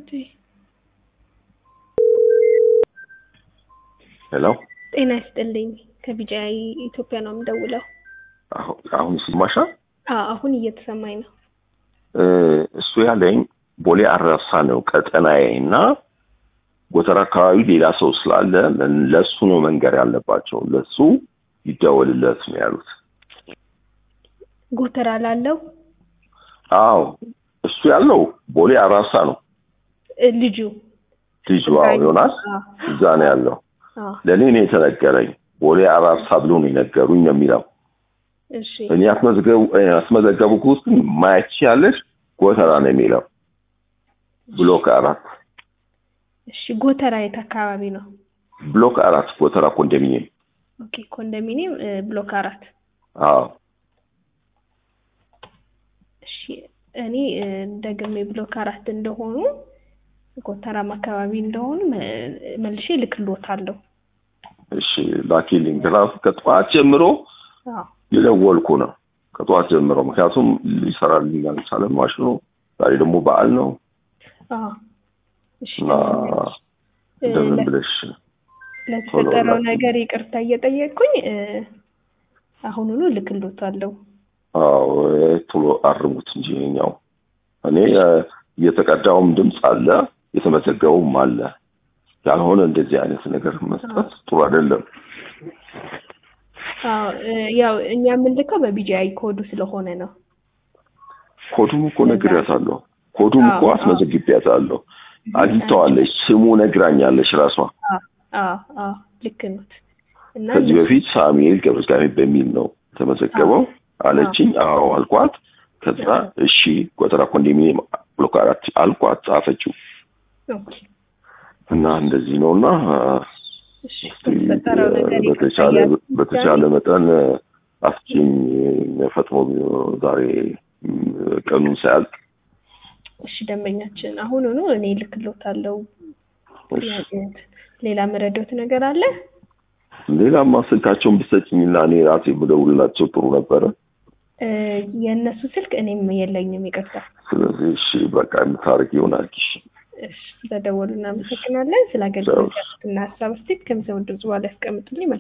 እንዴ? ሄሎ ጤና ይስጥልኝ። ከቢጂአይ ኢትዮጵያ ነው የምደውለው። አሁ- አሁን ይሰማሻል? አዎ አሁን እየተሰማኝ ነው። እ፣ እሱ ያለኝ ቦሌ አራብሳ ነው ቀጠናዬ እና ጎተራ አካባቢ ሌላ ሰው ስላለ ለ- ለሱ ነው መንገር ያለባቸው። ለሱ ይደወልለት ነው ያሉት። ጎተራ ላለው አዎ እሱ ያለው ቦሌ አራብሳ ነው። እ፣ ልጁ ልጁ አዎ ዮናስ አዎ፣ እዛ ነው ያለው። አዎ፣ ለእኔ ነው የተነገረኝ። ቦሌ አራብሳ ብሎ ነው የነገሩኝ ነው የሚለው። እሺ እኔ ያስመዘገቡ ያስመዘገቡት ግን ማያቺ ያለች ጎተራ ነው የሚለው ብሎክ አራት እሺ። ጎተራ የት አካባቢ ነው? ብሎክ አራት ጎተራ ኮንዶሚኒየም። ኦኬ ኮንዶሚኒየም እ፣ ብሎክ አራት አዎ እሺ እኔ እ፣ ደግሜ ብሎክ አራት እንደሆኑ ጎተራም አካባቢ እንደሆኑ መ- መልሼ ልክልዎታለሁ። እሺ ላኪልኝ። ራሱ ከጠዋት ጀምሮ አዎ የደወልኩ ነው ከጠዋት ጀምሮ ምክንያቱም ሊሰራልኝ አልቻለም ማሽኑ። ዛሬ ደግሞ በዓል ነው አዎ እሺ እና እ፣ እንደምን ለ- ብለሽ ለተፈጠረው ቶሎ ነገር ይቅርታ እየጠየቅኩኝ እ፣ አሁኑኑ ልክልዎታለሁ። አዎ ቶሎ አርሙት እንጂ ኛው እኔ እ፣ እየተቀዳውም ድምፅ አለ የተመዘገቡም አለ። ያልሆነ እንደዚህ አይነት ነገር መስጠት ጥሩ አይደለም። አዎ እ፣ ያው እኛ የምንልከው በቢጂአይ ኮዱ ስለሆነ ነው። ኮዱም እኮ ነግሬያታለሁ። ኮዱም እኮ አዎ፣ አዎ። አስመዘግቤያታለሁ። አግኝተዋለች። ስሙ ነግራኛለች ራሷ። አዎ አዎ አዎ ልክ ኖት። እና ከዚህ በፊት ሳሙኤል ገብረእግዚአብሔር በሚል ነው የተመዘገበው አለችኝ። አዎ አልኳት። ከዛ እሺ ጎተራ ኮንዶሚኒየም ብሎክ አራት አልኳት፣ ጻፈችው ኦኬ እና እንደዚህ ነው እና እሺ በተፈጠረው ነገር ይቅርታ በተቻለ እያልኩኝ በተቻለ መጠን አስችኝ ፈጥኖ ዛሬ ም፣ ቀኑን ሳያልቅ እሺ ደንበኛችን አሁኑኑ እኔ ልክልዎታለሁ። እሺ። ጥያቄዎት ሌላ መረዳት ነገር አለ? ሌላማ ስልካቸውን ብሰጭኝና እኔ ራሴ ብደውልላቸው ጥሩ ነበረ። እ፣ የእነሱ ስልክ እኔም የለኝም፣ ይቅርታ። ስለዚህ እሺ በቃ የምታደርግ ይሆናል። እሺ እሺ ስለደወሉ እናመሰግናለን። ስለ አገልግሎት እና ሀሳብ አስተያየት ከሚሰሙ ድምጽ በኋላ ያስቀምጡልኝ።